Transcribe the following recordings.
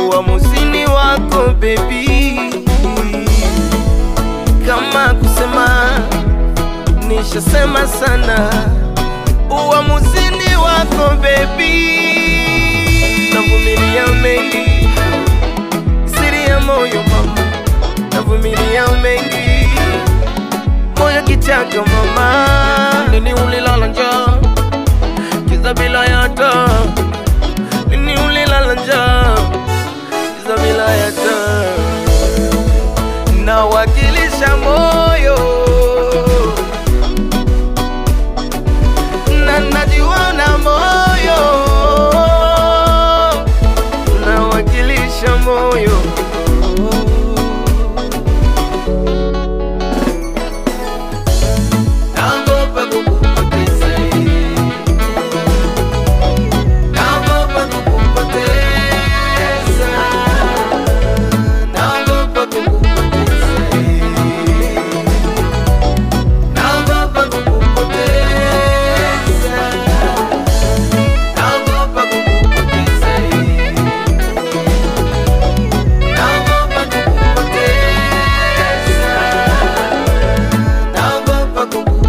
uamuzini wako bebi, kama kusema nishasema sana, uamuzini wako bebi, navumilia mengi, siri ya moyo mama, navumilia mengi, moyo kichaka mama, nini ulilala njaa kiza bila yata, nini ulilala njaa kiza bila yata, nawakilisha moyo na najiona moyo nawakilisha moyo naogopa kukupoteza naogopa kukupoteza naogopa kukupoteza naogopa kukupoteza naogopa kukupoteza naogopa kukupoteza naogopa kukupoteza naogopa kukupoteza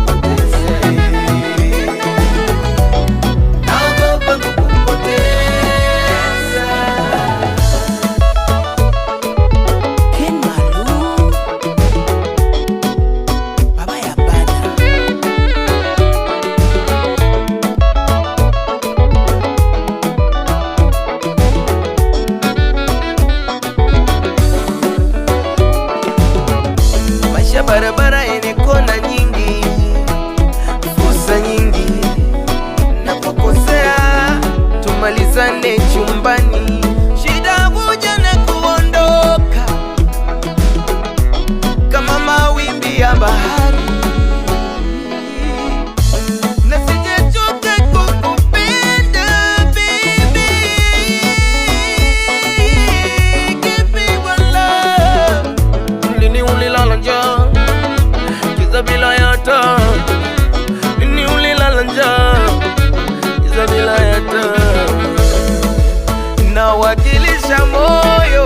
Ken Malou Baba ya bana maisha barabara yenye kona nyingi, fursa nyingi. Napokosea tumalizane chumbani, shida kuja na kuondoka kama mawimbi ya bahari. Na sijachoka kukupenda baby, give me one love lini ulilala njaa kiza bila yata lini ulilala njaa kiza bila yata nawakilisha moyo